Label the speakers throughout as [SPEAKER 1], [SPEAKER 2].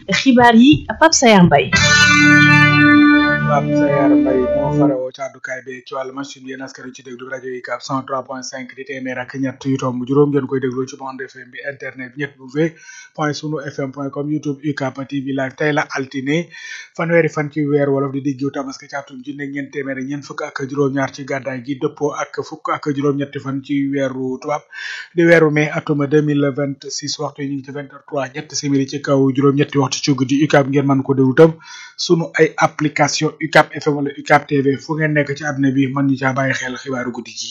[SPEAKER 1] xibaar yi Pape Sayar Mbaye
[SPEAKER 2] Pape Sayar Mbaye moo farawoo ci àddukaay bi ci wàllu machine yéen askan ci déglu rajo yi UCAB 103.5 di téeméer ak ñett yu tomb juróom ngeen koy déglu ci bande FM bi internet bi ñett bu v point sunu fm point com youtube UCAB TV live tey la altine fanweeri fan ci weer wolof di diggu tabaski ci atum junne ñeent téeméer ak ñeent fukk ak juróom-ñaar ci gàddaay gi dëppoo ak fukk ak juróom-ñetti fan ci weeru tubaab di weeru mai atum 2026 waxtu yi ñu ngi ci 23 ñetti simili ci kaw juróom-ñetti waxtu ci guddi UCAB ngeen mën ko déglu tam sunu ay application UCAB FM wala UCAB TV fu ngeen nekk ci àdduna bi mën ñu caa bàyyi xel xibaaru guddi gi.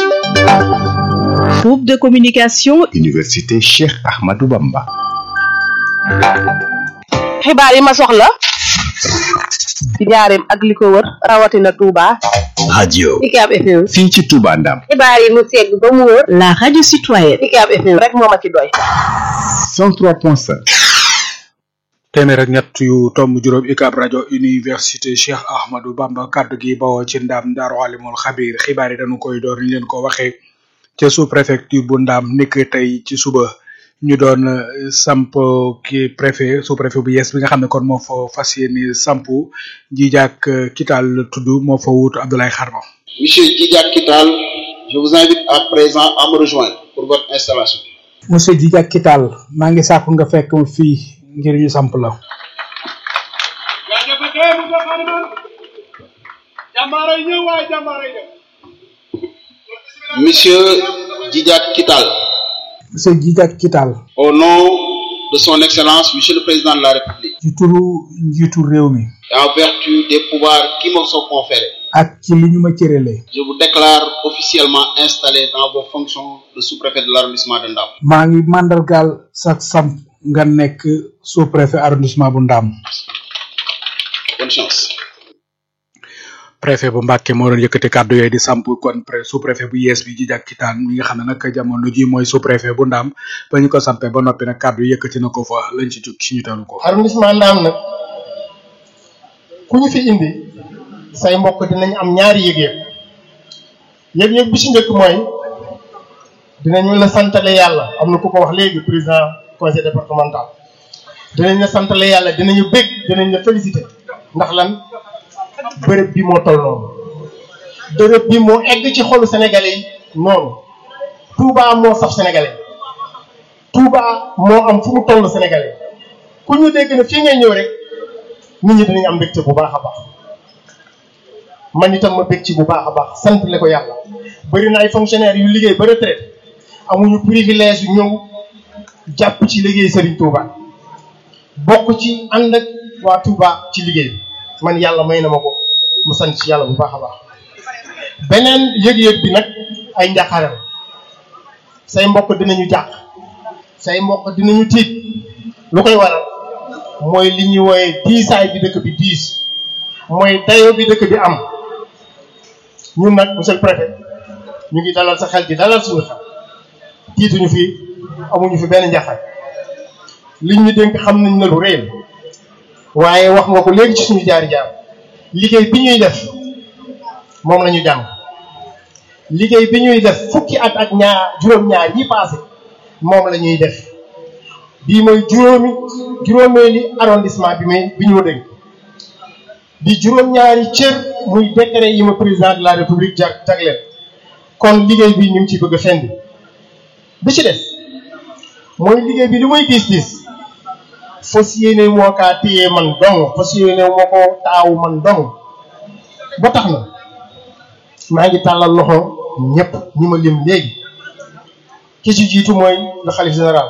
[SPEAKER 1] groupe de communication
[SPEAKER 3] Université Cheikh Ahmadou Bamba.
[SPEAKER 4] xibaar yi ma soxla ci njaareem ak li ko wër rawatina Touba.
[SPEAKER 3] radio
[SPEAKER 4] UCAB FM.
[SPEAKER 3] fii ci Touba Ndam.
[SPEAKER 4] xibaar yi mu segg ba mu wër.
[SPEAKER 1] la radio citoyenne
[SPEAKER 4] UCAB FM rek moo ma ci doy.
[SPEAKER 3] 103.5.
[SPEAKER 2] téeméer ak ñett yu tomb juróom UCAB rajo université Cheikh Ahmadou Bamba kaddu gi bawoo ci ndam Daaru Alimul Xabiir xibaar yi dañu koy door ni leen ko waxee ca sous préfecture bu ndam nekk tey ci suba ñu doon samp ki préfet sous préfet bu yees bi nga xam ne kon moo fa fas yéene sampu Djidiack Kital tudd moo fa wut Abdoulaye Kharma.
[SPEAKER 5] Monsieur Djidiack Kital, je vous invite à présent à me rejoindre pour votre installation.
[SPEAKER 2] monsieur Djidiack Kital maa ngi sàkku nga fekk ma fii ngir ñu samp la.
[SPEAKER 5] Monsieur Djidiack Kital,
[SPEAKER 2] monsieur Djidiack Kital
[SPEAKER 5] au nom de son Excellence, Monsieur le Président de la République,
[SPEAKER 2] ci turu njiitu réew mi
[SPEAKER 5] et en vertu des pouvoirs qui me sont conférés,
[SPEAKER 2] ak ci li ñu ma cëralee
[SPEAKER 5] je vous déclare officiellement installé dans vos fonctions de sous-préfet de l'arrondissement de Ndam.
[SPEAKER 2] maa ngi màndargaal sa samp nga nekk sous préfet arrondissement bu Ndam.
[SPEAKER 5] Bonne chance.
[SPEAKER 2] préfet bu Mbàkke moo doon yëkkati kàddu yooyu di samp kon pré sous préfet bu yees bi Djidiack Kital mi nga xam ne nag jamono ji mooy sous préfet bu Ndam ba ñu ko sampee ba noppi nag kàddu yi yëkkati na ko fa lañ ci jukki ñu teelu ko.
[SPEAKER 6] arrondissement Ndam nag ku ñu fi indi say mbokk dinañ am ñaari yëg-yëg yëg-yëg bi ci njëkk mooy dinañu la santale yàlla am na ku ko wax léegi président conseil départemental dinañ la santale yàlla dinañu bég dinañ la féliciter ndax lan bërëb bi moo toll noonu bërëb bi moo egg ci xolu sénégalais yi noonu Touba moo saf sénégalais Touba moo am fu mu toll sénégalais ku ñu dégg ne fii ngay ñëw rek nit ñi dinañ am mbégte bu baax a baax man itam ma bég ci bu baax a baax sant le ko yàlla bëri na ay fonctionnaires yu liggéey ba retraite amuñu privilège yu ñëw jàpp ci liggéey Serigne Touba bokk ci ànd ak waa Touba ci liggéey bi man yàlla may na ma ko mu sant ci yàlla bu baax a baax beneen yëg-yëg bi nag ay njaqaram say mbokk dinañu jàq say mbokk dinañu tiit lu koy waral mooy li ñuy wooye diisaay bi dëkk bi diis mooy dayo bi dëkk bi am ñun nag monsieur le préfet ñu ngi dalal sa xel di dalal suñu xel tiituñu fi amuñu fi benn njaqar liñ ñu dénk xam nañ ne lu réy la waaye wax nga ko léegi ci suñu jaari jaar liggéey bi ñuy def moom la ñu jàng liggéey bi ñuy def fukki at ak ñaar juróom-ñaar yi passé moom la ñuy def bii mooy juróomi juróomeeli arrondissement bi may bi ñu dénk di juróom-ñaari cër muy décret yi ma président de la république jag jagleel kon liggéey bi ñu ngi ci bëgg a fendi bi ci des mooy liggéey bi li muy diis diis fas yéene moo kaa téye man dong fas yéene moo ko taawu man dong ba tax na maa ngi tàllal loxo ñëpp ñi ma lim léegi ki ci jiitu mooy le xalif général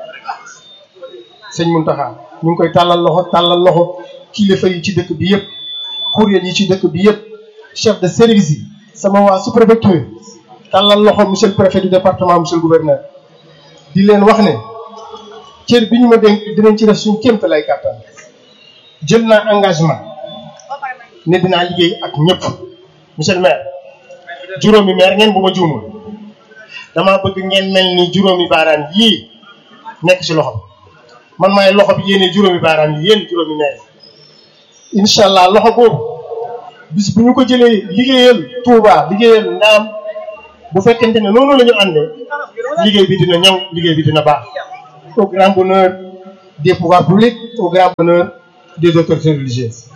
[SPEAKER 6] sëñ Muntaxa ñu ngi koy tàllal loxo tàllal loxo kilifa yi ci dëkk bi yëpp kuréel yi ci dëkk bi yëpp chef de service yi sama waa sous-préfecture tàllal loxo monsieur le préfet du département monsieur le gouverneur di leen wax ne cër bi ñu ma dénk dinañ ci def suñu kéemta lay kàttan jël naa engagement ne dinaa liggéey ak ñëpp monsieur le maire juróomi maire ngeen bu ma juumul dama bëgg ngeen mel ni juróomi baaraan yii nekk ci loxo man maay loxo bi yéene juróomi baaraan yi yéen juróomi maire incha allah loxo boobu bis bu ñu ko jëlee liggéeyal Touba liggéeyal Ndaam bu fekkente ne noonu la ñu àndee liggéey bi dina ñëw liggéey bi dina baax au grand bonheur des pouvoirs publics au grand bonheur des autorités religieuses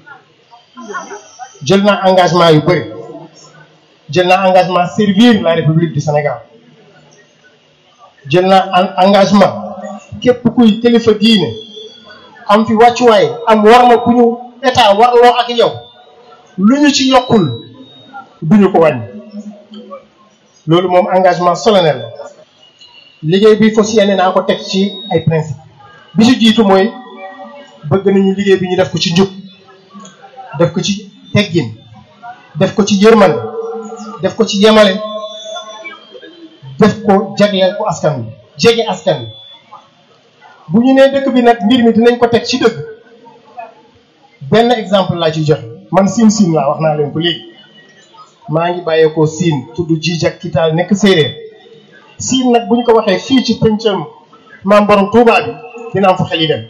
[SPEAKER 6] jël naa engagement yu bëri jël naa engagement servir la République du Sénégal jël naa engagement képp kuy kilifa diine am fi wàccuwaay am war ma ku ñu état warloo ak yow lu ñu ci yokkul duñu ko wàññi loolu moom engagement solennel la liggéey bi fas yéene naa ko teg ci ay principe bi ci jiitu mooy bëgg nañu liggéey bi ñu def ko ci njub def ko ci teggin def ko ci yërmande def ko ci yemale def ko jagleel ko askan wi jege askan wi bu ñu nee dëkk bi nag mbir mi dinañ ko teg ci dëgg benn exemple laa ciy joxe man siin siin laa wax naa leen ko léegi maa ngi bàyyeekoo siin tudd Jijak Kitaal nekk séeréer siin nag bu ñu ko waxee fii ci pëncam maam borom Touba bi dina am fa xel yi dem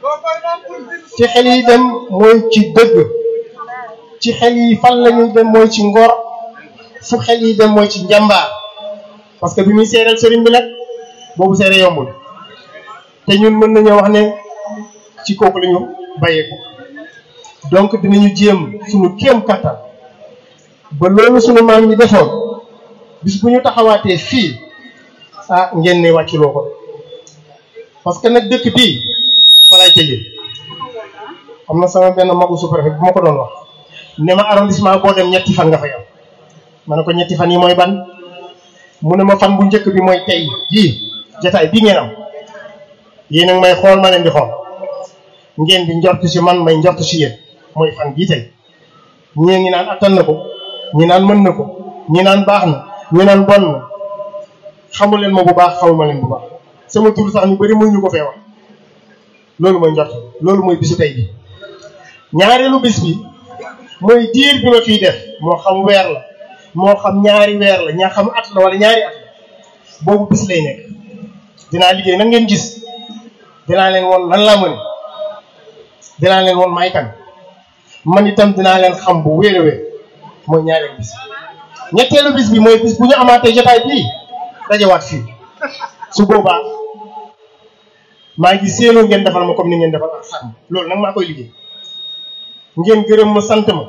[SPEAKER 6] ci xel yi dem mooy ci dëgg ci xel yi fan la ñuy dem mooy ci ngor fu xel yi dem mooy ci njàmbaar parce que bi muy seereel sëriñ bi nag boobu seere yombul te ñun mën nañoo wax ne ci kooku la ñu bàyyeeku donc dinañu jéem suñu kéem kattan ba loolu suñu maam ñi defoon bis bu ñu taxawaatee fii ah ngeen ne wàcculoo ko parce que nag dëkk bii fa lay tëjee am na sama benn magu sous-préfet bu ma ko doon wax ne ma arrondissement boo dem ñetti fan nga fay am ma ne ko ñetti fan yi mooy ban mu ne ma fan bu njëkk bi mooy tey jii jataay bii ngeen am yéen a may xool ma leen di xool ngeen di njort ci man may njort ci yéen mooy fan bii tey ñii ngi naan attan na ko ñi naan mën na ko ñi naan baax na ñi naan bon na xamu leen ma bu baax xamuma leen bu baax sama tur sax ñu bëri mënuñu ko fee wax loolu mooy njort loolu mooy bisu tey bi ñaareelu bis bi mooy diir bi ma fiy def moo xam weer la moo xam ñaari weer la ñaa xam at la wala ñaari at la boobu bis lay nekk dinaa liggéey nag ngeen gis dinaa leen woon lan laa mëne dinaa leen woon may kan man itam dinaa leen xam bu wéer a wéer mooy ñaareelu bis bi ñetteelu bis bi mooy bis bu ñu amaatee jotaay bii dajawaat fii su boobaa maa ngi séenoo ngeen defal ma comme ni ngeen defal ak xam loolu nag maa koy liggéey ngeen gërëm ma sant ma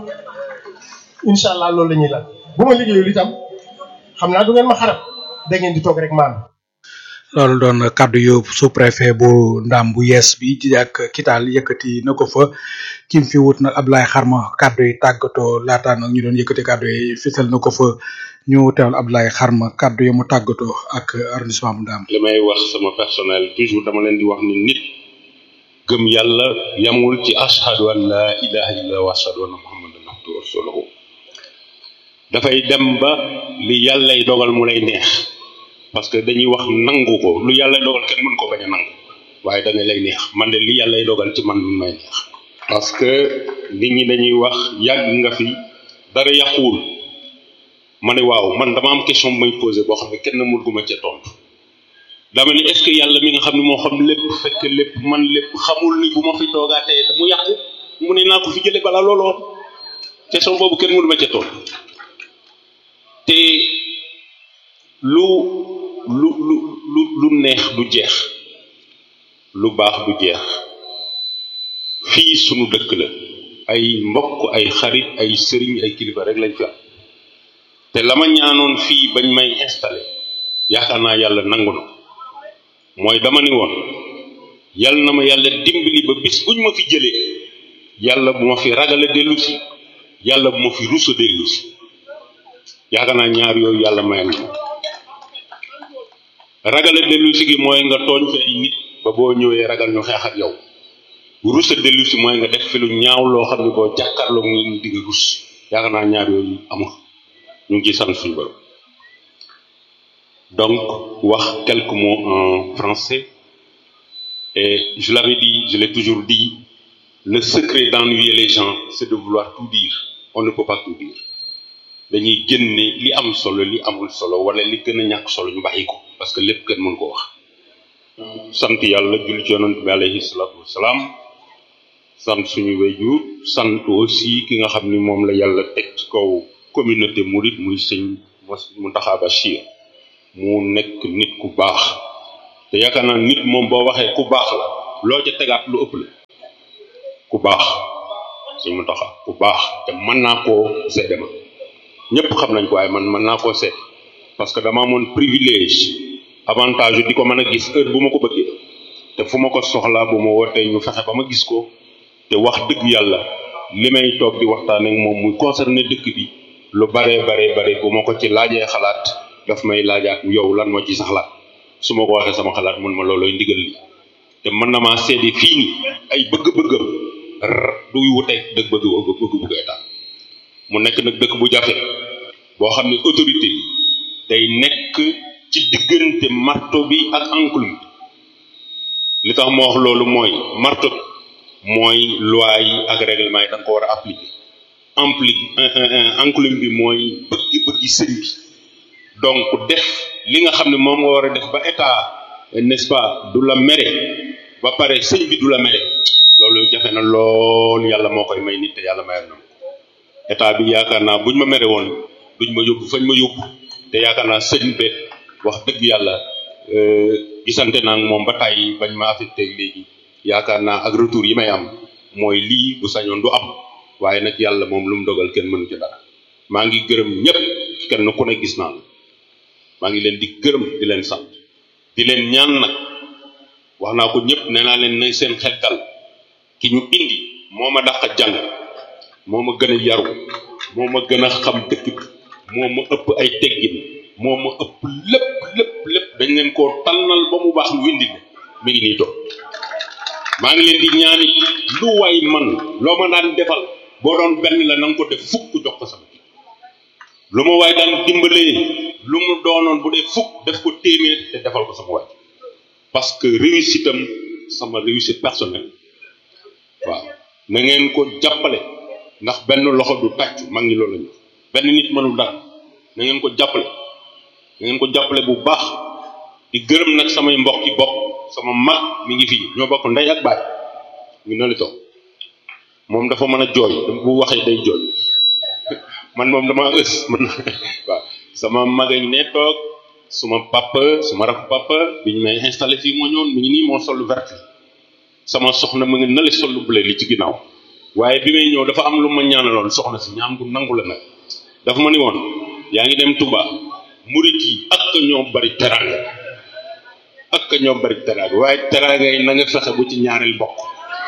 [SPEAKER 6] incha allah loolu la ñuy laaj bu ma liggéeyul itam xam naa du ngeen ma xarab da ngeen di toog rek maanaam.
[SPEAKER 2] loolu doon kaddu yu sous préfet bu ndam bu yees bi ci ak kitaal yëkkati na ko fa kim fi wut nag Abdoulaye Xarma kaddu yi tàggatoo laataa nag ñu doon yëkkati kaddu yi fisal na ko fa ñu teewal Abdoulaye Xarma kaddu yi mu tàggatoo ak arrondissement bu ndam.
[SPEAKER 7] li may wax sama personnel toujours dama leen di wax ni nit gëm yàlla yamul ci ashhadu an la ilaha illa wa ashhadu anna muhammadan abduhu wa rasuluhu dafay dem ba li yàllay dogal mu lay neex parce que dañuy wax nangu ko lu yàllay dogal kenn mën ko bañ a nangu waaye da nga lay neex man de li yàllay dogal ci man may neex parce que nit ñi dañuy wax yàgg nga fi dara yàquwul ma ne waaw man dama am question bu may posé boo xam ne kenn mën guma ca tontu dama ni est ce que yàlla mi nga xam ne moo xam lépp fekk lépp man lépp xamul ni bu ma fi toogaatee mu yàqu mu ne naa ko fi jële bala looloo question boobu kenn mënu ma ca tontu te lu lu lu lu lu neex du jeex lu baax du jeex fii sunu dëkk la ay mbokk ay xarit ay sëriñ ay kilifa rek lañ fi am te la ma ñaanoon fii bañ may installé yaakaar naa yàlla nangu na mooy dama ni woon yàlla na ma yàlla dimbali ba bis buñ ma fi jëlee yàlla bu ma fi ragale dellu si yàlla bu ma fi rusa dellu si yaakaar naa ñaar yooyu yàlla mayal na ragale dellu si gi mooy nga tooñ fi ay nit ba boo ñëwee ragal ñu xeex ak yow rusa dellu si mooy nga def fi lu ñaaw loo xam ne boo jàkkaarloog nit ñi digg rus yaakaar naa ñaar yooyu amul ñu ngi sant suñu borom donc wax quelques mots en français et je l'avais dit je l'ai toujours dit le secret d'ennuyer les gens c'est de vouloir tout dire on ne peut pas tout dire dañuy génne li am solo li amul solo wala li gën a ñàkk solo ñu bàyyi ko parce que lépp kenn mën ko wax sant yàlla julli ci yonent bi alayhi salaatu wasalaam sant suñu wéjur sant aussi ki nga xam ni moom la yàlla teg ci kaw communauté mouride muy sëñ Mountakha Bachir mu nekk nit ku baax te yaakaar naa nit moom boo waxee ku baax la loo ca tegaat lu ëpp la ku baax suñ mu taxa ku baax te mën naa koo seede ma ñëpp xam nañ ko waaye man mën naa koo seet parce que dama amoon privilège avantage di ko mën a gis heure bu ma ko bëggee te fu ma ko soxlaa bu ma wootee ñu fexe ba ma gis ko te wax dëgg yàlla li may toog di waxtaan ak moom muy concerné dëkk bi lu baree baree bare bu ma ko ci laajee xalaat daf may laajaat yow lan moo ci sa xalaat su ma ko waxee sama xalaat mun ma looloy ndigal li te mën na maa seede fii nii ay bëgg-bëggam duy wuteeg dëgg bëgg bëgg-bëgg état mu nekk nag dëkk bu jafe boo xam ne autorité bi day nekk ci diggante marto bi ak enclume bi li tax ma wax loolu mooy marto bi mooy loi yi ak règlement yi da nga ko war a appliquer ampli enclume bi mooy bëgg-bëggi sëñ bi donc def li nga xam ne moom nga war a def ba état n'est-ce pas du la mere ba pare sëñ bi du la mere loolu jafe na lool yàlla moo koy may nit te yàlla mayal na état bi yaakaar naa buñ ma mere woon duñ ma yóbbu fañ ma yóbbu te yaakaar naa sëñ be wax dëgg yàlla gisante naa moom ba tàyyi bañ ma affecté léegi yaakaar naa ak retour yi may am mooy lii bu sañoon du am waaye nag yàlla moom lu mu dogal kenn mënu ci dara maa ngi gërëm ñëpp kenn ku ne gis naa maa ngi leen di gërëm di leen sant di leen ñaan nag wax naa ko ñëpp nee naa leen na seen xel dal ki ñu indi moo ma dàq jàng moo ma gën a yaru moo ma gën a xam dëkk bi moo ma ëpp ay teggin moo ma ëpp lépp lépp lépp dañ leen koo tànnal ba mu baax ñu indi ne mi ngi nii toog maa ngi leen di ñaani lu waay man loo ma daan defal boo doon benn la na nga ko def fukk jox ko sama lu ma waay daan dimbalee lu mu doonoon bu dee fukk def ko téeméer te defal ko sama waay parce que réussite am sama réussite personnelle waaw na ngeen ko jàppale ndax benn loxo du tàcc mag ñi loolu lañu benn nit mënul dara na ngeen ko jàppale na ngeen ko jàppale bu baax di gërëm nag samay mbokki bopp sama mag mi ngi fii ñoo bokk ndey ak baay ngi na li toog moom dafa mën a jooy bu waxee day jooy man moom dama ës man waaw sama mag a ngi ne toog suma papa suma rakk papa bi ñu may installé fii moo ñëwoon mi ngi nii moo sol lu vert sama soxna mu ngi nale sol lu bleu li ci ginnaaw waaye bi may ñëw dafa am lu ma ñaanaloon soxna si ñaan gu nangu la nag dafa ma ni woon yaa ngi dem Touba murit yi ak ñoo bari teraanga ak ñoo bari teraanga waaye teraanga yi na nga fexe bu ci ñaareel bokk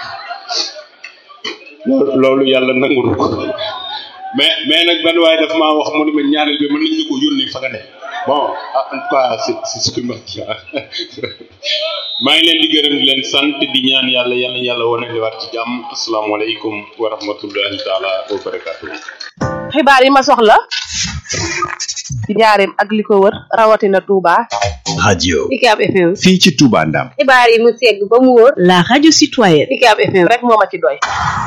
[SPEAKER 7] loolu loolu yàlla nangu na ko mais mais nag benn waaye daf maa wax mu ne ma ñaareel bi mën nañu ko yónnee fa nga ne bon en tout cas c'est c'est ce que ma maa ngi leen di gërëm di leen sant di ñaan yàlla yàlla yàlla wane li waat ci jàmm asalaamaaleykum wa rahmatullahi taala wa barakatuh
[SPEAKER 4] xibaar yi ma soxla ci njaareem ak li ko wër rawatina Touba.
[SPEAKER 3] radio
[SPEAKER 1] UCAB FM
[SPEAKER 3] fii ci Touba Ndam
[SPEAKER 8] xibaar yi mu segg ba mu wóor
[SPEAKER 1] la radio citoyenne
[SPEAKER 4] UCAB FM rek moo ma ci doy.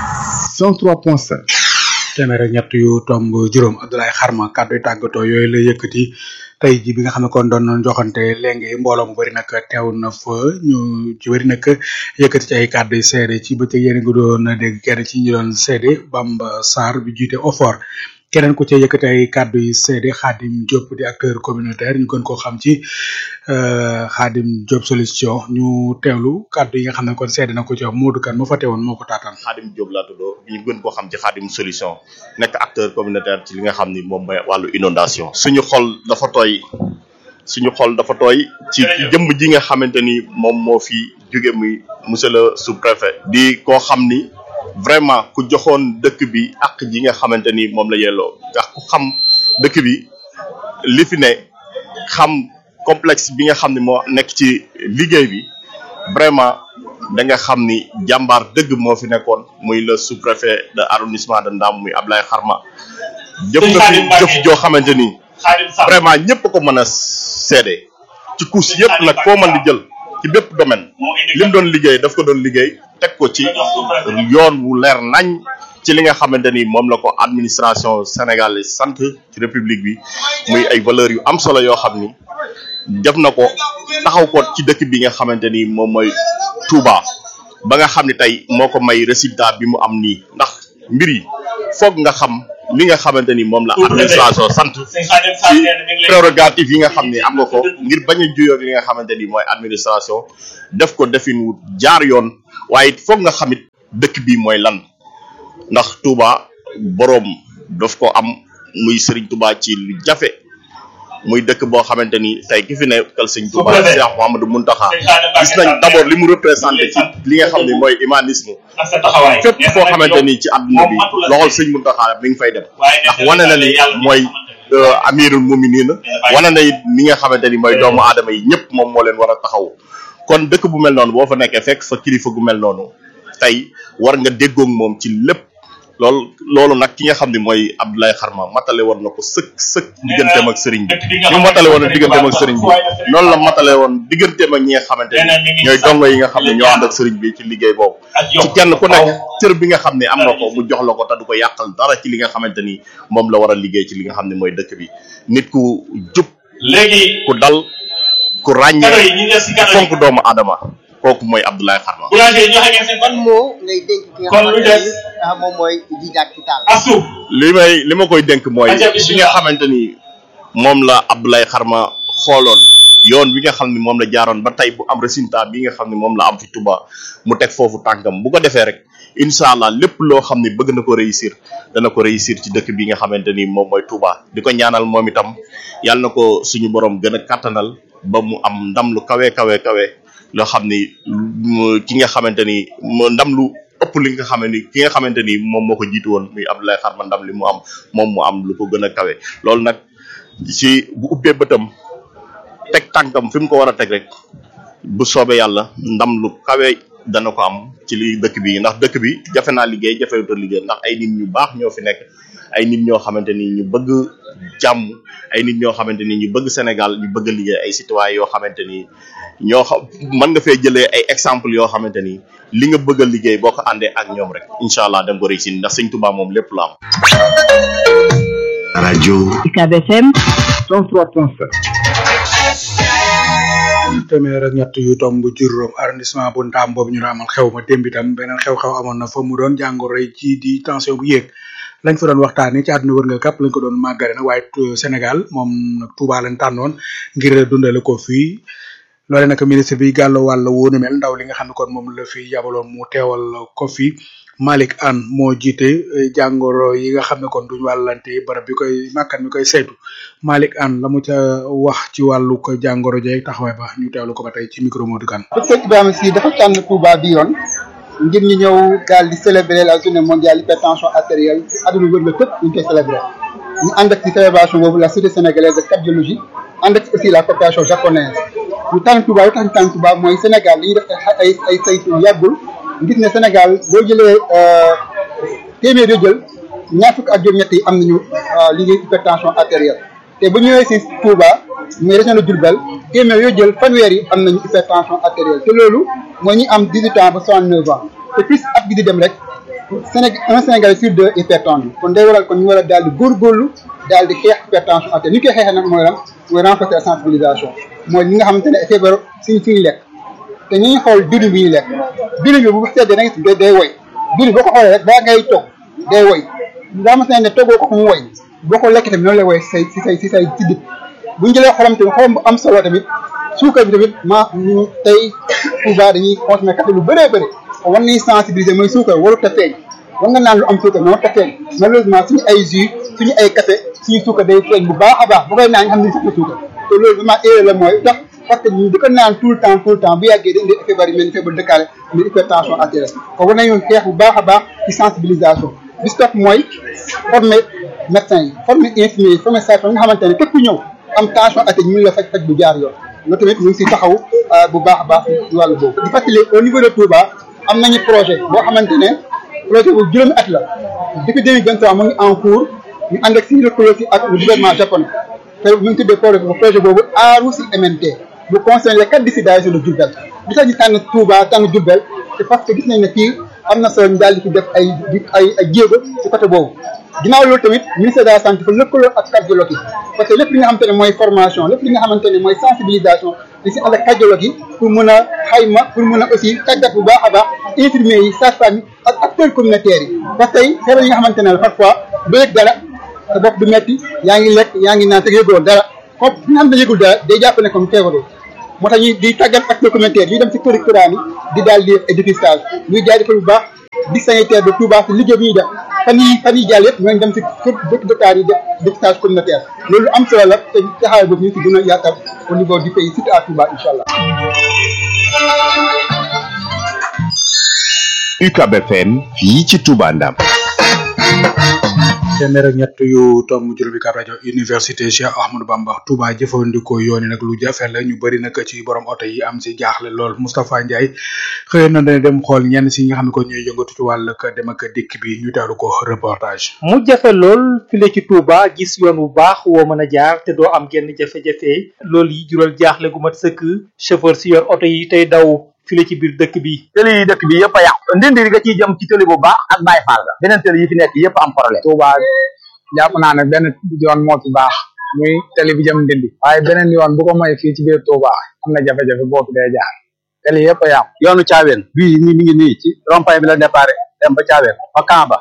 [SPEAKER 3] 103.5
[SPEAKER 2] téeméer ak ñett yu tomb juróom Abdoulaye Xarma kàddu yu tàggatoo yooyu la yëkkati tey ji bi nga xam ne kon doon nañ joxante léegi mbooloo mu bëri nag teew na fa ñu ci bëri nag yëkkati ci ay kàddu yu seede ci bëccëg yéen a ngi doon dégg kenn ci ñu doon seede Bamba Sarr bi jiite OFOR keneen ku ca yëkkati ay kàddu yu seede Khadim Diop di acteur communautaire ñu gën koo xam ci Khadim Diop solution ñu teewlu kàddu yi nga xam ne kon seede na ko ci Modou Kane ma fa teewoon moo ko taataan.
[SPEAKER 9] Khadim Diop laa tuddoo ñu gën koo xam ci Khadim solution nekk acteur communautaire ci li nga xam ni moom mooy wàllu inondation suñu xol dafa tooy suñu xol dafa tooy ci jëmm ji nga xamante ni moom moo fi jóge muy monsieur le sous-préfet di koo xam ni vraiment ku joxoon dëkk bi ak ji nga xamante ni moom la yelloo ndax ku xam dëkk bi li fi ne xam complexe bi nga xam ni moo nekk ci liggéey bi vraiment da nga xam ni jàmbaar dëgg moo fi nekkoon muy le sous-préfet de arrondissement de Ndam muy Ablaye Xarma jëf nga fi jëf joo xamante ni vraiment ñëpp ko mën a seede ci couche yëpp nag foo mën di jël ci bépp domaine li mu doon liggéey daf ko doon liggéey teg ko ci yoon wu leer nañ ci li nga xamante ni moom la ko administration sénégalaise sant ci république bi muy ay valeurs yu am solo yoo xam ni def na ko taxaw ko ci dëkk bi nga xamante ni moom mooy Touba ba nga xam ni tey moo ko may résultat bi mu am nii ndax mbir yi foog nga xam li nga xamante ni moom la administration sant ci prérogative yi nga xam ni am nga ko ngir bañ a juyoo ak li nga xamante ni mooy administration def ko defin wu jaar yoon waaye it foog nga xamit dëkk bi mooy lan ndax Touba boroom daf ko am muy Serigne Touba ci lu jafe muy dëkk boo xamante ni tey ki fi nekkal Serigne Touba Cheikh Mouhamadou Mountakha gis nañ d'abord li mu représenté ci li nga xam ne mooy humanisme fépp foo xamante ni ci àdduna bi loxol Serigne Mountakha mi ngi fay dem ndax wane na ni mooy amirul muminina wane na it ni nga xamante ni mooy doomu aadama yi ñëpp moom moo leen war a taxaw kon dëkk bu mel noonu boo fa nekkee fekk fa kilifa gu mel noonu tey war nga déggoog moom ci lépp loolu loolu nag ki nga xam ne mooy Abdoulaye Kharma matale woon na ko sëkk sëkk digganteem ak sëriñ bi ni mu matale woon digganteem ak sëriñ bi noonu la matale woon digganteem ak ñi nga xamante ni ñooy dongo yi nga xam ne ñoo ànd ak sëriñ bi ci liggéey boobu ci kenn ku nekk cër bi nga xam ne am na ko mu jox la ko te du ko yàqal dara ci li nga xamante ni moom la war a liggéey ci li nga xam ne mooy dëkk bi nit ku jub
[SPEAKER 10] léegi
[SPEAKER 9] ku dal ku ràññee ku fonk doomu aadama kooku mooy Abdoulaye Kharma
[SPEAKER 10] boulanger joxe ngeen seen
[SPEAKER 11] ban moo ngay dénk ki nga
[SPEAKER 10] kon lu
[SPEAKER 11] xamante
[SPEAKER 10] des
[SPEAKER 11] ni ah moom mooy didactical
[SPEAKER 10] asu
[SPEAKER 9] li may li ma koy dénk mooy
[SPEAKER 10] Aja,
[SPEAKER 9] bi
[SPEAKER 10] bismillah.
[SPEAKER 9] nga xamante ni moom la Abdoulaye Kharma xooloon yoon bi nga xam ni moom la jaaroon ba tey bu am résultat bi nga xam ni moom la am fi Touba mu teg foofu tànkam bu ko defee rek incha allah lépp loo xam ni bëgg na ko réussir dana ko réussir ci dëkk bi nga xamante ni moom mooy Touba di ko ñaanal moom itam yàlla na ko suñu borom gën a kattanal ba mu am ndam lu kawe kawe kawe loo xam ni mu- ki nga xamante ni mu- ndam lu ëpp li nga xam ni ki nga xamante ni moom moo ko jiitu woon muy Abdoulaye Kharma ndam li mu am moom mu am lu ko gën a kawe loolu nag ci bu ubbee bëtam teg tànkam fi mu ko war a teg rek bu soobee yàlla ndam lu kawe dana ko am ci li dëkk bi ndax dëkk bi jafe naa liggéey jafewuta liggéey ndax ay nit ñu baax ñoo fi nekk ay nit ñoo xamante ni ñu bëgg jàmm ay nit ñoo xamante ni ñu bëgg Sénégal ñu bëgg a liggéey ay citoyens yoo xamante ni ñoo xam mën nga fee jëlee ay exemple yoo xamante ni li nga bëgg a liggéey boo ko àndee ak ñoom rek incha allah da nga ko réussir ndax sëñ Touba moom lépp la am.
[SPEAKER 3] radio
[SPEAKER 1] UCAB FM
[SPEAKER 3] 103.7
[SPEAKER 2] téeméer ak ñett yu tomb juróom arrondissement bu ndaam boobu ñu amal xew ma démb itam beneen xew-xew amoon na fa mu doon jàngoro yi ci di tension bu yéeg lañ fa doon waxtaanee ci àdduna wër nga kàpp lañ ko doon màggale nag waaye tu- Sénégal moom nag Touba lañ tànnoon ngir dundale ko fii loole nag ministre bi gàllo wàll woonu mel ndaw li nga xam ne kon moom la fi yabaloon mu teewal ko fi Malick Anne moo jiite eh, jàngoro yi nga xam ne kon duñ wàllante barab bi koy màkkan mi koy saytu Malick Anne la mu ca wax ci wàllu ko jàngoro jeeg taxawaay ba ñu teewlu ko ba tey ci micro Modou Kane
[SPEAKER 12] Sëñ Ibrahima Sy dafa tànn Touba bi yoon ngir ñu ñëw daal di célébrer la journée mondiale hypertension artérielle àdduna wër la képp ñu koy célébrer ñu ànd ak ci célébration boobu la société sénégalaise de cardiologie ànd ak aussi la coopération japonaise ñu tànn Touba lu tax ñu tànn Touba mooy Sénégal li ñuy def ay ay ay saytu yàggul gis ne Sénégal boo jëlee téeméer yoo jël ñaar fukk ak juróom-ñett yi am nañu euh, li ñuy hypertension artérielle te bu ñëwee si Touba muy région de Diourbel téeméer yoo jël fanweer yi am nañu hypertension artérielle te loolu mooy ñi am 18 ans ba 69 ans te plus at bi di dem rek Sénégal un Sénégalais sur deux hypertendu kon day waral kon ñu war a daal di góorgóorlu daal di xeex hypertension artérielle ni ñu koy xeexee nag mooy lan mooy renforcer la sensibilisation mooy li nga xamante ne feebar suñ suñu lekk te ñu ngi xool diwlin bi ñuy lekk diwlin bi bu seddee da nga gis day day woy diwlin boo ko xoolee rek balaa ngay togg day woy nga xamante ne toggoo ko mu woy boo ko lekk tamit noonu lay woy si say si say si say si dip bu ñu jëlee xorom tamit xorom bu am solo tamit suukar bi tamit ma ñu tey Touba dañuy consommer café lu bëree bëri war nañu sensibiliser mooy suukar warut a feeñ war nga naan lu am suukar mais warut a feeñ malheureusement suñu ay jus suñu ay café suñu suukar day feeñ bu baax a baax bu koy naan nga xam ne sax na suukar te loolu vraiment erreur la mooy tax parce que ñu di ko naan tout le temps tout le temps bu yàggee day indi feebar yu mel ni feebar dëkkaale mais hypertension artérielle kon war nañu xeex bu baax a baax ci sensibilisation bis topp mooy former médecins yi former infirmiers yi former sage-femme nga xamante ne képp ku ñëw am tension artérielle ñu la faj faj bu jaar yoon loolu tamit ñu ngi si taxaw bu baax a baax ci wàllu boobu di fàttali au niveau de Touba am nañu projet boo xamante ne projet bu juróomi at la depuis 2023 mu ngi en cours ñu ànd ak si lëkkaloo si ak le gouvernement japonais te ñu ngi tuddee projet boobu projet boobu aaru si MNT bu concerne les quatre districts de la région de Diourbel li tax ñu tànn Touba tànn Diourbel c'est parce que gis nañ ne fii am na solo ñu daal di fi def ay ay ay jéego ci côté boobu ginnaaw loolu tamit ministère de la santé fa lëkkaloo ak cardiologue yi parce que lépp li nga xamante ne mooy formation lépp li nga xamante ne mooy sensibilisation li si ànd ak cardiologue yi pour mën a xayma pour mën a aussi tàggat bu baax a baax infirmiers yi sages-femmes yi ak acteurs communautaires yi parce que tey feebar yi nga xamante ne la parfois du yëg dara sa bopp du metti yaa ngi lekk yaa ngi naan te yëgoo dara comme fi nga xam ne yëgul dara day jàpp ne comme feebaroo moo tax ñuy di tàggat acteurs communautaires yi dem si këri kuraan yi di daal di def dépistage ñuy jaajëfal bu baax di sanitaire de Touba si liggéey bi ñuy def fan yi fan yi jàll yëpp ñooñu dem si kër dëkk dëkkaar yi def dépistage communautaire loolu am solo la te taxawaay boobu ñu si gën a yaatal au niveau du pays surtout à Touba incha allah.
[SPEAKER 3] UCAB FM fii ci Touba Ndam.
[SPEAKER 2] téeméer ak ñett yu tomb juróomi kab rajo université Cheikh Ahmadou Bamba Touba jëfandikoo yoon yi nag lu jafe la ñu bëri nag ci borom oto yi am si jaaxle lool Moustapha Ndiaye xëy na dana dem xool ñenn si nga xam ne ko ñooy yëngatu ci wàll dem ak dikk bi ñu teewlu ko reportage.
[SPEAKER 13] mu jafe lool file ci Touba gis yoon bu baax woo mën a jaar te doo am genn jafe-jafe loolu yi jural jaaxle gu mat sëkk chauffeur si yor oto yi tey daw file ci biir dëkk bi.
[SPEAKER 14] tëli yi dëkk bi yëpp a yàqu ndindi nga ciy jëm ci tëli bu baax ak Baye Fall ga beneen tëli yi fi nekk yëpp am problème.
[SPEAKER 15] Touba jàpp naa ne benn yoon moo fi baax muy tëli bi jëm ndindi waaye beneen yoon bu ko moy fii ci biir Touba am na jafe-jafe boo fi dee jaar tëli yëpp a yàqu.
[SPEAKER 14] yoonu Thiawén bii ñi mi ngi nii ci rond-point bi la départ dem ba Thiawén ba Kamba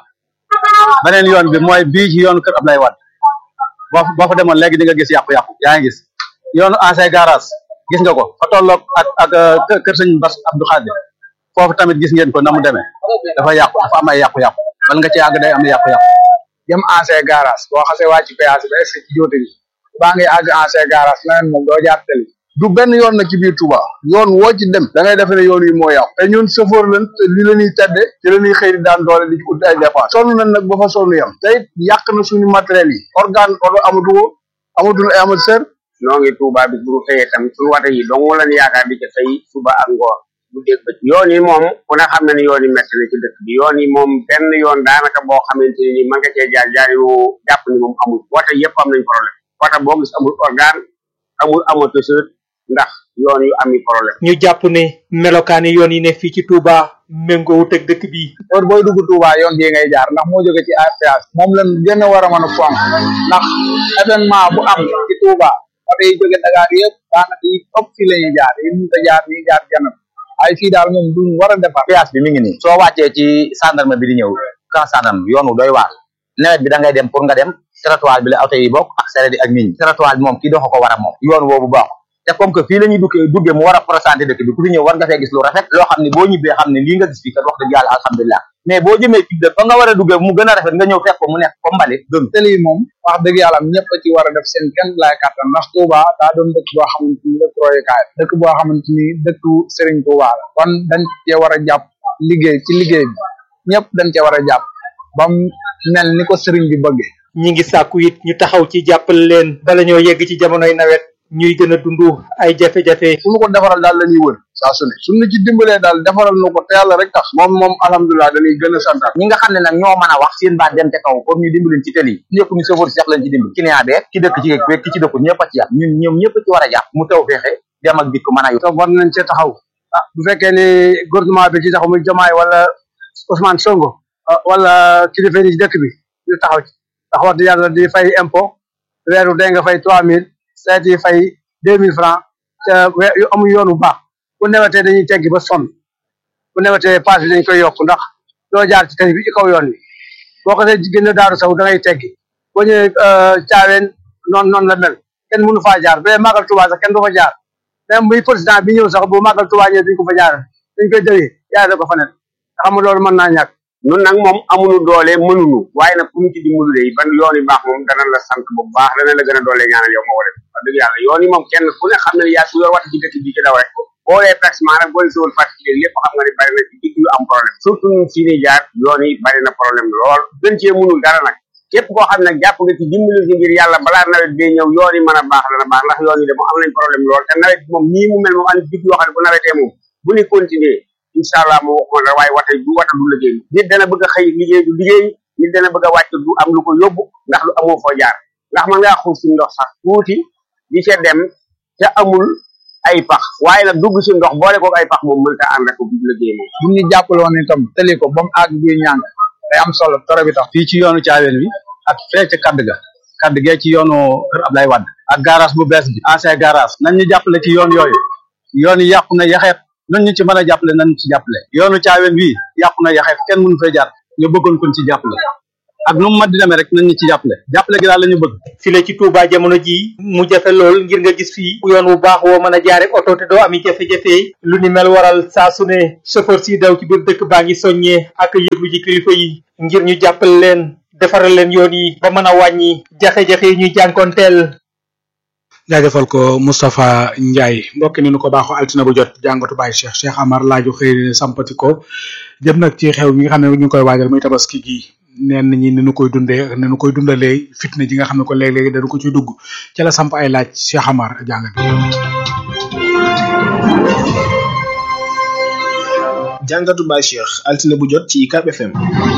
[SPEAKER 14] beneen yoon bi mooy bii ci yoonu kër Ablaye Wade boo boo fa demoon léegi di nga gis yàqu-yàqu yaa ngi gis yoonu ancien garage gis nga ko fa tolloog ak ak kër sëñ Bass Abdou Khadir foofu tamit gis ngeen ko na mu demee dafa yàqu dafa am ay yàqu-yàqu bal nga ci àgg day am yàqu-yàqu
[SPEAKER 15] jëm ancien garage boo xasee wàcc péage ba est-ce que ci jóote bi baa ngi àgg ancien garage leneen moom doo jaar tëli
[SPEAKER 16] du benn yoon nag ci biir Touba yoon woo ci dem da ngay defe ne yoon yi moo yàqu te ñun chauffeur lañ te li la ñuy tedde ci la ñuy xëy di daan doole di ci ut ay dépense sonn nañ nag ba fa sonn yam te it yàq na suñu matériel yi organe oto amatu ko amatul ay amateur
[SPEAKER 17] noo ngi Touba bi bu ñu xëyee tam suñu wate yi dong lañ yaakaar di ci xëy suba ak ngoon bu dégg ba yoon yi moom ku ne xam na ni yoon yi métti na ci dëkk bi yoon yi moom benn yoon daanaka boo xamante ni mën nga cee jaar jaar yu jàpp ni moom amul wate yëpp am nañ problème wate boo gis amul organe amul amortisseur ndax yoon yu ami problème
[SPEAKER 13] ñu jàpp ne melokaani yoon yi ne fii ci Touba méngoowut ak dëkk bi
[SPEAKER 15] heure booy dugg Touba yoon bii ngay jaar ndax moo jóge ci APS moom lañ gën a war a mën a fonk ndax événement bu am ci Touba oto yi jóge Dakar yëpp daanaka yi ëpp fii la ñuy jaar yi mënut a jaar ñuy jaar janam ay fii daal moom duñ war a defar
[SPEAKER 14] péage bi mi ngi nii soo wàccee ci gendarme bi di ñëw kan gendarme bi yoonu doy waar nawet bi da ngay dem pour nga dem trottoir bi la oto yi bokk ak sareet yi ak nit ñi trottoir bi moom kii doxa ko war a moom yoon woobu baax te comme que fii la ñuy duggee duggee mu war a présenté dëkk bi ku fi ñëw war nga fee gis lu rafet loo xam ne boo ñibbee xam ne lii nga gis fii kat wax dëgg yàlla alhamdulilah mais boo jëmee ci dëkk ba nga war a duggee mu gën a rafet nga ñëw fekk ko mu nekk comme mbali gën
[SPEAKER 15] tëli yi moom wax dëgg yàlla ñëpp a ci war a def seen kenn laay kàttan ndax Touba daa doon dëkk boo xamante ni dëkk royukaay dëkk boo xamante ni dëkku Serigne Touba la kon dañ cee war a jàpp liggéey ci liggéey bi ñëpp dañ cee war a jàpp ba mu mel ni ko Serigne bi bëggee
[SPEAKER 13] ñi ngi sàkku it ñu taxaw ci jàppale leen bala ñoo yegg ci jamonoy nawet ñuy gën a dund ay jafe-jafe
[SPEAKER 16] fu ñu ko defaral daal la ñuy wër saa su ne suñu ci dimbalee daal defaral nu ko te yàlla rek tax moom moom alhamdulilah dañuy gën a santaat
[SPEAKER 14] ñi nga xam ne nag ñoo mën a wax seen baat dem te kaw pour ñu dimbalin ci tëli yi ñëpp ñu chauffeur sax lañ ci dimbali client beeg ki dëkk ci beeg ki ci dëkku ñëpp a ci yàpp ñun ñoom ñëpp ci war a jàpp mu taw feexe dem ak dikk mën a yu
[SPEAKER 16] war nañ cee taxaw ah bu fekkee ni gouvernement bi ci taxaw muy Diomaye wala Ousmane Sonko wala kilifa yi ci dëkk bi ñu taxaw ci ndax wax dëgg yàlla di fay impôt weeru dee nga fay trois mille seet yi fay deux mille francs te yu amul yoon bu baax bu newetee dañuy teggi ba sonn bu newetee paas bi dañ koy yokk ndax doo jaar ci tali bi ci kaw yoon wi boo ko see génn daaru saw da ngay teggi boo ñëwee caaween noonu noonu la mel kenn mënu faa jaar ba màggal Tuubaa sax kenn du fa jaar même muy président bi ñëw sax bu màggal Tuubaa ñëwee duñ ko fa jaar dañ koy dëwee yaay ko fa nekk xam nga loolu mën naa ñàkk
[SPEAKER 17] ñun nag moom amuñu doole mënuñu waaye nag ku ñu ci dimbali de ban yoon yi baax moom dana la sant bu baax dana la gën a doole ñaanal yow moo ko def wax dëgg yàlla yoon yi moom kenn ku ne xam ne yaa su yor wata ci dëkk bi ci daw rek boo dee taxement nag booy sowul particulier lépp xam nga ne bari na ci digg yu am problème surtout ñun fii nii jaar yoon yi bari na problème lool gën cee mënul dara nag képp koo xam ne jàpp nga ci dimbali ci ngir yàlla balaa nawet bee ñëw yoon yi mën a baax dana baax ndax yoon yi de moom am nañ problème lool te nawet bi moom nii mu mel moom am digg yoo xam ne bu nawetee moom bu ni continuer incha allah moo waxoon la waaye wata du wata du liggéey nit dana bëgg a xëy liggéey du liggéey nit dana bëgg a wàcc du am lu ko yóbbu ndax lu amoo foo jaar ndax man ngaa xuus si ndox sax tuuti di ca dem te amul ay pax waaye nag dugg si ndox boole ko ay pax moom mënta ànd ak du liggéey moom
[SPEAKER 15] bu ñu jàppaloon itam tëli ko ba mu àgg bi ñàng day am solo toro bi tax
[SPEAKER 14] fii ci yoonu caaween bi ak fee ca kadd ga kadd gee ci yoonu kër Ablaye Wade ak garage bu bees bi ancien garage nañ ñu jàppale ci yoon yooyu yoon yi yàqu na yaxeet
[SPEAKER 16] nan ñu ci mën a jàppale nan ñu ci jàppale yoonu caaween bii yàqu na yaxeef kenn mënu fay jaar ñu bëggoon kon ci jàppale ak nu mu mat di demee rek nan ñu ci jàppale jàppale gi daal la ñu bëgg
[SPEAKER 13] file ci Touba jamono ji mu jafe lool ngir nga gis fii yoon wu baax woo mën a jaare oto te doo ami jafe-jafe lu ni mel waral saa su ne chauffeur si daw ci biir dëkk baa ngi soññee ak yëglu ci kilifa yi ngir ñu jàppale leen defaral leen yoon yi ba mën a wàññi jafe-jafe yi ñuy jànkonteel
[SPEAKER 2] jaajëfal ko Moustapha Ndiaye mbokk ni nu ko baaxoo altina bu jot jàngatu Baye Cheikh Cheikh Amar laaju xëy sampati ko jëm nag ci xew mi nga xam ne ñu ngi koy waajal muy tabaski gi neen ñi ni nu koy dundee ak ni nu koy dundalee fitna ji nga xam ne ko léeg-léegi dañu ko ciy dugg ca la samp ay laaj Cheikh Amar jàngat
[SPEAKER 18] jàngatu Baye Cheikh altine bu jot ci UCAB FM.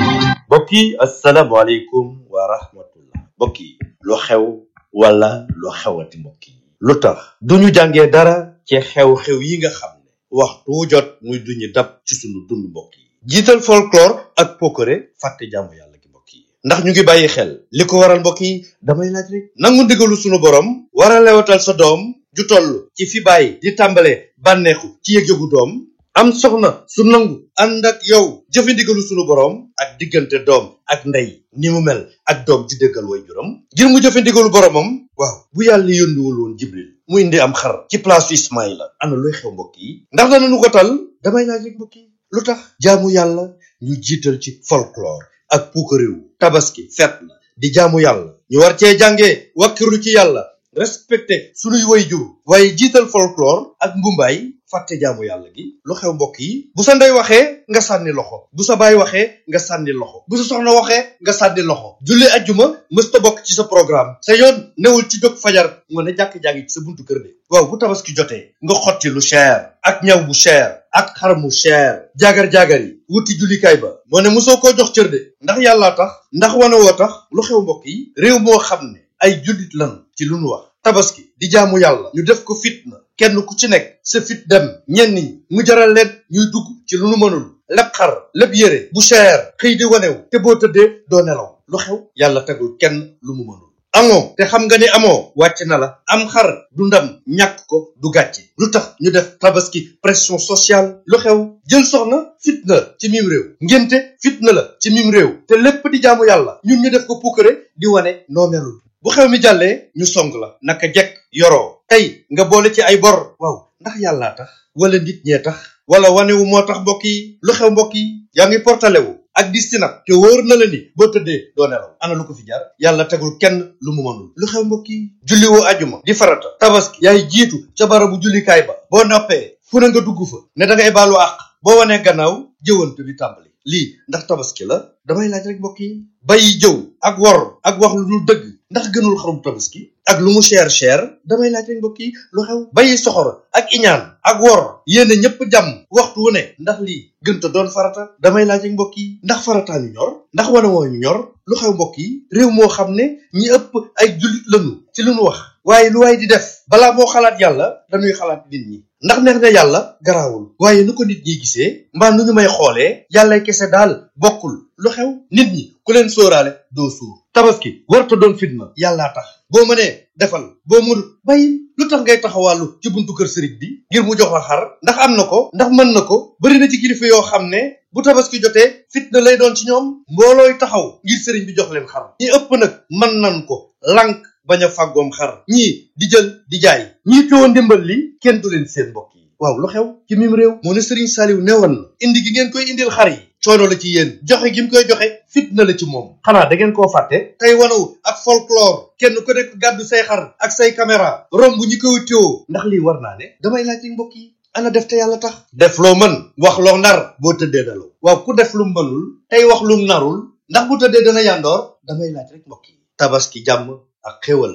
[SPEAKER 19] mbokk yi asalaamaaleykum wa rahmatullah mbokk yi lu xew wala lu xewati mbokk yi lu tax duñu jàngee dara ci xew-xew yi nga xam ne waxtu wu jot muy duñu dab ci sunu dund mbokk yi jiital folklore ak pokore fàtte jaamu yàlla gi mbokk yi ndax ñu ngi bàyyi xel li ko waral mbokk yi damay laaj rek nangu ndigalu sunu borom war a lewatal sa doom ju toll ci fi bàyyi di tàmbale bànneexu ci yëg-yëgu doom am soxna su nangu ànd ak yow jëfe ndigalu sunu borom ak diggante doom ak ndey ni mu mel ak doom ji dëggal way juram ngir mu jëfe ndigalu boromam waaw bu yàlla yónniwul woon jibril mu indi am xar ci place ismaïla ana luy xew mbokk yi ndax danañu ko tal damay laaj rek mbokk yi lu tax jaamu yàlla ñu jiital ci folklore ak puukaréew tabaski fet la di jaamu yàlla ñu war cee jàngee wakkiru ci yàlla respecté sunuy way jur waaye jiital folklore ak mbumbaay fàtte jaamu yàlla gi lu xew mbokk yi bu sa ndey waxee nga sànni loxo bu sa baay waxee nga sànni loxo bu sa soxna waxee nga sànni loxo julli ajjuma mësta bokk ci sa programme sa yoon newul ci jóg fajar nga ne jàkk-jàngi ci sa buntu kër de waaw bu tabaski jotee nga xotti lu cher ak ñaw bu cher ak xar mu cher jaagar-jaagar yi wuti jullikaay ba moo ne mosoo koo jox cër de ndax yàllaa tax ndax wane woo tax lu xew mbokk yi réew moo xam ne ay jullit lan ci lu nu wax tabaski di jaamu yàlla ñu def ko fitna kenn ku ci nekk sa fit dem ñenn ñi mu jaral leen ñuy dugg ci lu nu mënul lépp xar lépp yére bu cher xëy di wanew te boo tëddee doo nelaw lu xew yàlla tegul kenn lu mu mënul amoo te xam nga ni amoo wàcc na la am xar du ndam ñàkk ko du gàcce lu tax ñu def tabaski pression sociale lu xew jël soxna fitna la ci mim réew ngénte fitna la ci mim réew te lépp di jaamu yàlla ñun ñu def ko puukare di wane noo melul bu xew mi jàllee ñu song la naka jekk yoroo tey nga boole ci ay bor waaw ndax yàllaa tax wala nit ñee tax wala wanewu moo tax mbokk yi lu xew mbokk yi yaa ngi portale wu ak dis ci nag te wóor na la ni boo tëddee doo nelaw ana lu ko fi jar yàlla tegul kenn lu mu mënul lu xew mbokk yi julli woo ajuma di farata tabaski yaay jiitu ca barabu jullikaay ba boo noppee fu ne nga dugg fa ne da ngay baalu àq boo wanee gannaaw jëwante bi tàmbali lii ndax tabaski la damay laaj rek mbokk yi bàyyi jëw ak wor ak wax lu dul dëgg ndax gënul xarum tabaski ak lu mu cher cher damay laaj rek mbokk yi lu xew bàyyi soxor ak iñaan ak wor yéene ñëpp jàmm waxtu wu ne ndax lii gënta doon farata damay laaj rek mbokk yi ndax farataa ñu ñor ndax wane woo ñu ñor lu xew mbokk yi réew moo xam ne ñi ëpp ay jullit lañu ci lu nu wax waaye lu waay di def balaa moo xalaat yàlla dañuy xalaat nit ñi ndax neex na yàlla garaawul waaye nu ko nit ñi gisee mbaa nu ñu may xoolee yàllay kese daal bokkul lu xew nit ñi ku leen sóoraale doo suur tabaski warta doon fitna yàllaa tax boo mënee defal boo mënul bàyyil lu tax ngay taxawàllu ci buntu kër sëriñ bi ngir mu jox la xar ndax am na ko ndax mën na ko bari na ci kilifa yoo xam ne bu tabaski jotee fitna lay doon ci ñoom mboolooy taxaw ngir sëriñ bi jox leen xar ñi ëpp nag mën nan ko lànk bañ a fàggoom xar ñii di jël di jaay ñii teewoon ndimbal li kenn du leen seen mbokk yi waaw lu xew ci mim réew moo ne sëriñ Saaliw newoon na indi gi ngeen koy indil xar yi coono la ci yéen joxe gi mu koy joxe fitna la ci moom xanaa da ngeen koo fàtte tey wanaw ak folklore kenn ku nekk gàddu say xar ak say caméra romb ñi koy téwoo ndax lii war naa ne damay laaj rek mbokk yi ana def te yàlla tax def loo mën wax loo nar boo tëddee dalaw waaw ku def lu mënul tey wax lu narul ndax bu tëddee dana yàndoor damay laaj rek mbokk yi tabaski jàmm ak xéwal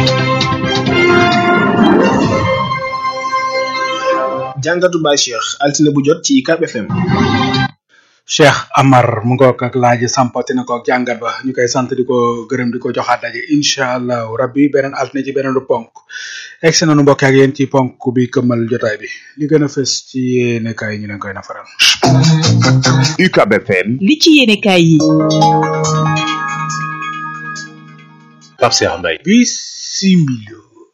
[SPEAKER 18] jàngatu Baye Cheikh altine bu jot ci UCAB FM.
[SPEAKER 2] Cheikh Amar mu ngoog ak laaj sampati na ko ak jàngat ba ñu koy sant di ko gërëm di ko joxaat daje incha allahu rabbi beneen altine ci beneen ponk egg si nañu mbokk ak yéen ci ponk bi këmmal jotaay bi li gën a fës ci yéene kaay ñu leen koy nafaral.
[SPEAKER 3] UCAB FM.
[SPEAKER 1] li ci yéene kaay yi.
[SPEAKER 2] Pape Cheikh Mbaye. bisimilo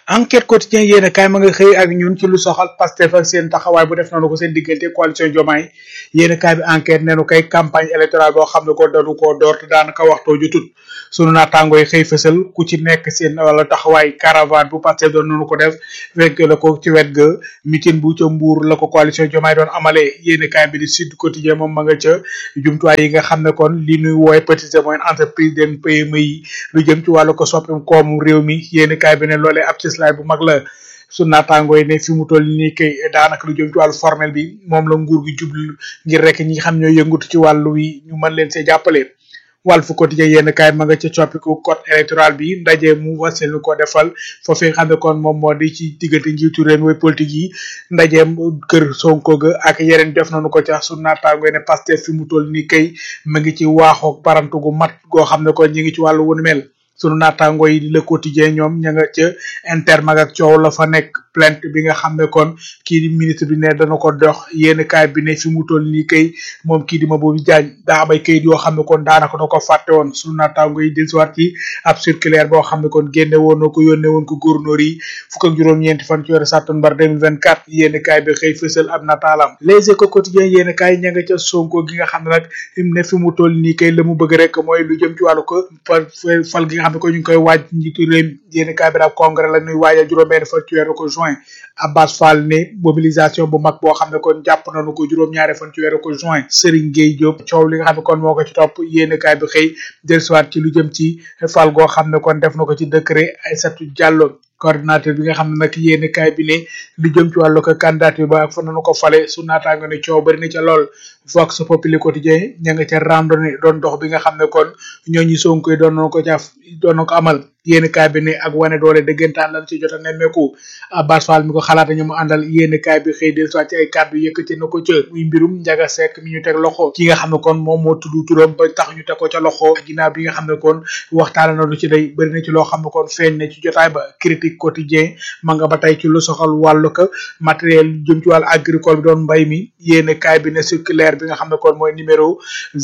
[SPEAKER 2] enquête quotidien yéen kaay ma nga xëy ak ñun ci lu soxal Pastef ak seen taxawaay bu def nañu ko seen diggante coalition Diomaye yéen kaay bi enquête neenu kay campagne électorale boo xam ne ko dañu koo door te daanaka waxtoo jutut sunu naataangoo yi xëy fësal ku ci nekk seen wala taxawaay caravane bu Pastef doon nañu ko def fekk la ko ci wet ga meeting bu ca Mbour la ko coalition Diomaye doon amalee yéen kaay bi di Sud Quotidien moom ma nga ca jumtuwaay yi nga xam ne kon li nuy wooye petites et moyennes entreprises den PME yi lu jëm ci wàllu ko soppim koomu réew mi yéen kaay bi ne loolee ab cislaay bu mag la su naataangoo yi ne fi mu toll nii kay daanaka lu jëm ci wàllu formel bi moom la nguur gi jublu ngir rek ñi xam ñoo yëngatu ci wàllu wi ñu mën leen see jàppale Walf Quotidien yenn kaay ma nga ca coppiku code électoral bi ndaje mu wasel ko defal foofee xam ne kon moom moo di ci diggante njiitu réew mi way politique yi ndajeem kër Sonko ga ak yeneen def nañu ko ca su naataangoo ne Pastef fi mu toll nii kay ma ngi ci waaxoog barantu gu mat goo xam ne kon ñi ngi ci wàllu wunu mel sunu naataangoo yi di le quotidien ñoom ña nga ca intermag ak coow la fa nekk plainte bi nga xam ne kon kii di ministre bi ne dana ko dox yéen kaay bi ne fi mu toll nii kay moom kii di ma boobu jaañ daa am ay kayit yoo xam ne kon daanaka da ko fàtte woon sunu naataangoo yi dellusiwaat ci ab circulaire boo xam ne kon génne woon na ko yónnee woon ko gouverneur yi fukk ak juróom-ñeenti fan ci weeru sàttumbar 2024 yéen kaay bi xëy fësal ab nataalam les échos quotidien yéen kaay ña nga ca sonko gi nga xam ne nag ne fi mu toll nii kay la mu bëgg rek mooy lu jëm ci wàllu ko fal gi nga xam ne ko ñu ngi koy waaj njiitu réew yéen kaay bi daal congrès la ñuy waajal juróom-benn fan ci weeru ko juin Abbas Fall ne mobilisation bu mag boo xam ne kon jàpp nañu ko juróom-ñaari fan ci weeru ko juin Serigne Gueye Diop coow li nga xam ne kon moo ko ci topp yéen kaay bi xëy dellusiwaat ci lu jëm ci fal goo xam ne kon def na ko ci décret Aïssatou Diallo coordinateur bi nga xam ne nag yéen kaay bi ne lu jëm ci wàllu ko candidature ba ak fa nañu ko fale su naataango ne coow bari na ca lool Vox Populi quotidien ña nga ca randonnée doon dox bi nga xam ne kon ñooñu Sonko doon nañu ko jaaf doon na ko amal yéen kaay bi ne ak wane doole dëggantaan lan ci jot a nemmeeku Abbas Fall mi ko xalaata ñu mu àndal yéen kaay bi xëy del soit ci ay kàddu yëkkati na ko ca muy mbirum Njaga Sekk mi ñu teg loxo ki nga xam ne kon moom moo tudd turam ba tax ñu teg ko ca loxo ginnaaw bi nga xam ne kon waxtaana na lu ci day bëri na ci loo xam ne kon feeñ na ci jotaay ba critique quotidien ma nga ba tey ci lu soxal wàllu ko matériel jëm ci wàllu agricole bi doon mbay mi yéen kaay bi ne circulaire bi nga xam ne kon mooy numéro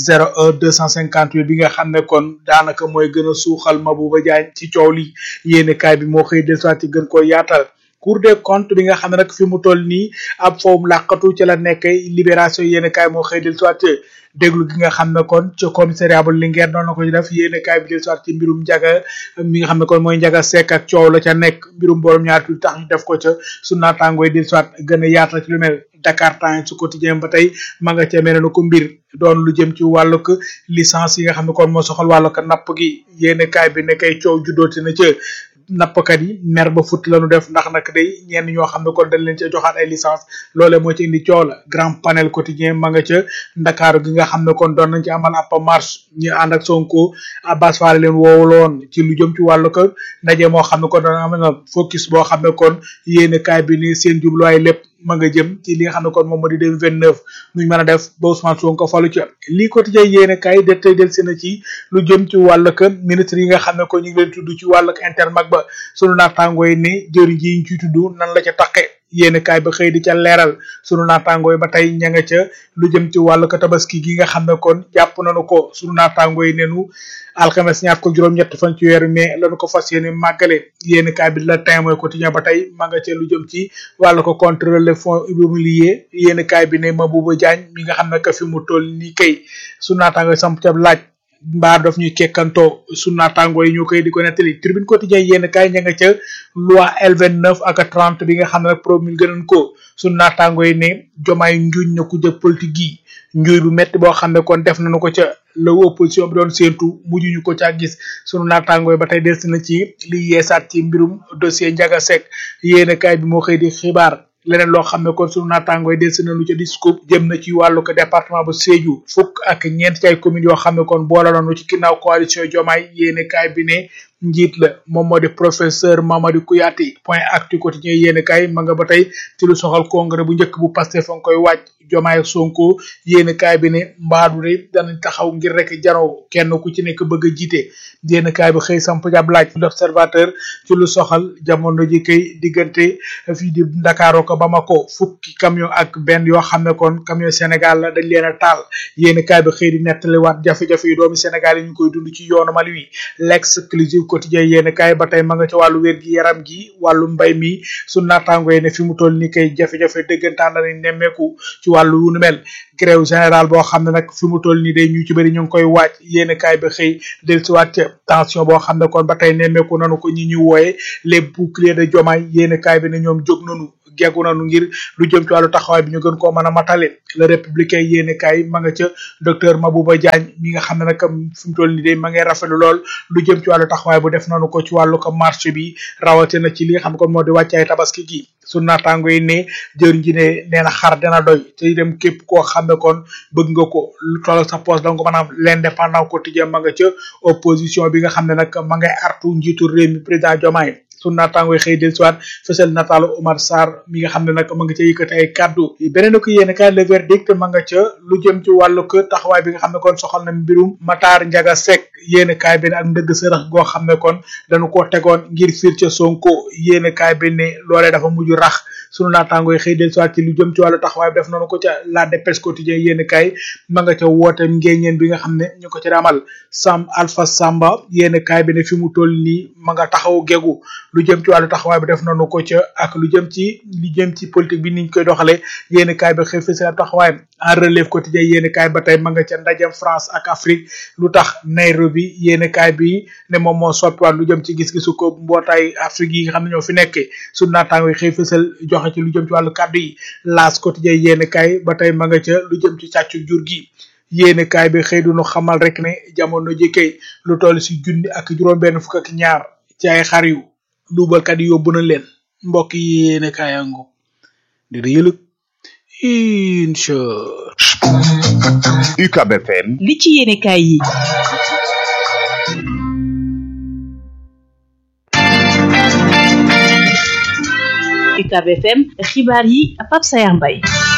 [SPEAKER 2] 01 258 bi nga xam ne kon daanaka mooy gën a suuxal Mabouba Diagne ci coow li yéene kaay bi moo xëy dellusiwaat ci gën ko yaatal cour des comptes bi nga xam ne nag fi mu toll nii ab foofu làqatu ci la nekk libération yéene kaay moo xëy dellusiwaat déglu gi nga xam ne kon ci commissariat bu Linguère doon na ko ci def yéene kaay bi dellusiwaat ci mbirum njaga mi nga xam ne kon mooy njaga sekk ak coow la ca nekk mbirum borom ñaar tuuti tax ñu def ko ca su naataangooy dellusiwaat gën a yaatal ci lu mel Dakar Times su quotidien ba tey ma nga ca mel ne ko mbir doon lu jëm ci wàllug licence yi nga xam ne kon moo soxal wàllug napp gi yéene kaay bi ne kay coow juddooti na ca nappkat yi mer ba fut lañu def ndax nag day ñenn ñoo xam ne kon dañ leen ca joxaat ay licence loole moo ci indi coow la grand panel quotidien ma nga ca ndakaaru gi nga xam ne kon doon nañ ci amal ab marche ñu ànd ak Sonko Abbas Fall leen woowuloon ci lu jëm ci wàllu ko ndaje moo xam ne kon doon am na focus boo xam ne kon yéene kaay bi ni seen jubluwaay lépp ma nga jëm ci li nga xam ne kon moom moo di 2029 nuñ mën a def ba Ousmane Sonko falu ca lii quotidien yéene kaay de tey del si na ci lu jëm ci wàllu ko ministre yi nga xam ne ko ñu ngi leen tudd ci wàllu intermag ba sunu naataangoo yi ne jëriñ ji ñu ciy tudd nan la ca taqe yéen kaay ba xëy di ca leeral sunu naataangoo yi ba tey ña nga ca lu jëm ci wàllu ko tabaski gi nga xam ne kon jàpp nañu ko sunu naataangoo yi nenu alxames ñaar ko juróom-ñett fan ci weeru mai lañu ko fas yéene màggale yéen kaay bi la témoin quotidien ba tey ma nga ca lu jëm ci wàllu ko contrôle les fonds immobiliers yéen kaay bi ne Mabouba Diagne mi nga xam ne que fi mu toll nii kay sunu naataangoo yi samp ca laaj mbaar daf ñuy kekkantoo su naataangoo yi ñoo koy di ko nettali tribune quotidien yéen kaay ña nga ca loi L29 ak 30 bi nga xam ne nag promulgué nañ ko su naataangoo yi ne jomaay njuuñ na ku jëpp politique yi njuuy bu metti boo xam ne kon def nañu ko ca la opposition bi doon séentu mujj ñu ko ca gis sunu naataangoo yi ba tey des na ci li yeesaat ci mbirum dossier Ndiaga Seck yéen kaay bi moo xëy di xibaar leneen loo xam ne kon sunu naataangooy des na lu ca discours jëm na ci wàllu ko département bu Sédhiou fukk ak ñeent ci ay communes yoo xam ne kon boole nañu ci ginnaaw coalition Diomaye yéene kaay bi ne njiit la moom moo di professeur Mamadou Kouyaté point actu quotidien yéene kaay ma nga ba tey ci lu soxal congrès bu njëkk bu Pastef fa nga koy waaj Jomaay ak Sonko yéen kaay bi ne mbaadu de danañ taxaw ngir rek janoo kenn ku ci nekk bëgg a jiite yéen kaay bi xëy samp jàpp laaj l'observateur ci lu soxal jamono ji kay diggante fii di Ndakaaru ko Bamako fukki camion ak benn yoo xam ne kon camion Sénégal la dañ leen a taal yéen kaay bi xëy di nettaliwaat jafe-jafe yi doomi Sénégal yi ñu koy dund ci yoonu Mali wi l'exclusive quotidien yéen kaay ba tey ma nga ci wàllu wér gi yaram gi wàllu mbay mi su naataango yi ne fi mu toll ni kay jafe-jafe dëggantaan lañu nemmeeku ci wàllu wu nu mel grève général boo xam ne nag fi mu toll nii day ñu ci bëri ñu ngi koy waaj yéen kaay ba xëy dellusiwaat ca tension boo xam ne kon ba tey nemmeeku nanu ko ñi ñu wooye les boucliers de Diomaye yéen kaay bi ne ñoom jóg nanu geggu nanu ngir lu jëm ci wàllu taxawaay bi ñu gën koo mën a matale le républicain yéene kaay ma nga ca docteur Mabouba Diagne mi nga xam ne nag fi mu toll nii day ma ngay rafetlu lool lu jëm ci wàllu taxawaay bu def nanu ko ci wàllu ko marché bi rawatina ci li nga xam ne kon moo di wàccaay tabaski gi su naataango yi ne jëriñ ji ne nee na xar dana doy te dem képp koo xam ne kon bëgg nga ko lu toll sa poste danga ko mën a l'indépendant quotidien ma nga ca opposition bi nga xam ne nag ma ngay artu njiitu réew mi président Diomaye su naataangoy xëy del siwaat fësal nataalu Omar Sarr mi nga xam ne nag ma nga ca yëkkati ay kaddu beneen ko yéene kaay le verdict ma nga ca lu jëm ci wàllu ko taxawaay bi nga xam ne kon soxal na mbirum Matar Njaga Seck yéene kaay bi ne ak ndëgg sërëx goo xam ne kon dañu ko tegoon ngir fiir ca Sonko yéene kaay bi ne loolee dafa mujj rax sunu naataangoy xëy del siwaat ci lu jëm ci wàllu taxawaay bi def noonu ko ca la dépêche quotidien yéene kaay ma nga ca woote ngéeñeen bi nga xam ne ñu ko ci damal Sam Alpha Samba yéene kaay bi ne fi mu toll nii ma nga taxaw gegu lu jëm ci wàllu taxawaay bi def nañu ko ca ak lu jëm ci lu jëm ci politique bi niñ koy doxalee yéeni kaay bi xëy fësal ab taxawaay en relève quotidien yéeni kaay ba tey ma nga ca ndajem France ak Afrique lu tax Nairobi yéeni kaay bi ne moom moo soppiwaat lu jëm ci gis-gisu ko mbootaay Afrique yi nga xam ne ñoo fi nekkee su naataango yi xëy fësal joxe ci lu jëm ci wàllu kàddu yi laas quotidien yéeni kaay ba tey ma nga ca lu jëm ci càccu jur gi yéene kaay bi xëy duñu xamal rek ne jamono ji kay lu toll si junni ak juróom benn fukk ak ñaar ci ay xar yu duubalkat yi yóbbu na leen mbokk yi yéene kaayango di réyëlëg incha
[SPEAKER 3] UCAB FM
[SPEAKER 1] li ci yéene kaay yi UCAB FM xibaar yi Pape Sayar Mbaye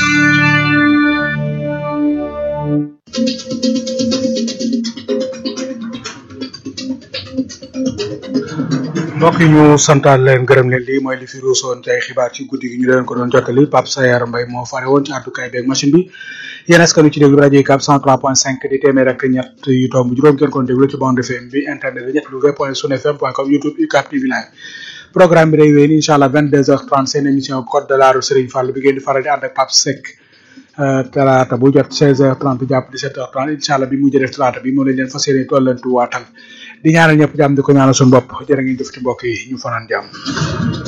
[SPEAKER 2] mbokk yi ñu santaal leen gërëm leen lii mooy li fi ruusoon ci ay xibaar ci guddi gi ñu leen ko doon jottali Pape Sayar Mbaye moo fare woon ci àddukaay beeg machine bi yéen askanu ci déglu rajo yi cap 103.5 di téeméer ak ñett yu tomb juróom ngeen kon déglu ci bande FM bi internet bi ñett w point sunfm point com youtube UCAB TV live programme bi day wéy ni incha allah 22h30 seen émission code de la rue Serigne Fall bi ngeen di faral di ànd ak Pape Seck talaata bu jot 16h30 jàpp 17h30 incha allah bi mujj def talaata bi moo leen leen fas yéene tollantu waatal di ñaanal ñëpp jàmm di ko ñaanal suñu bopp jërë ngeen jëf ci mbokk yi ñu fanaan jàmm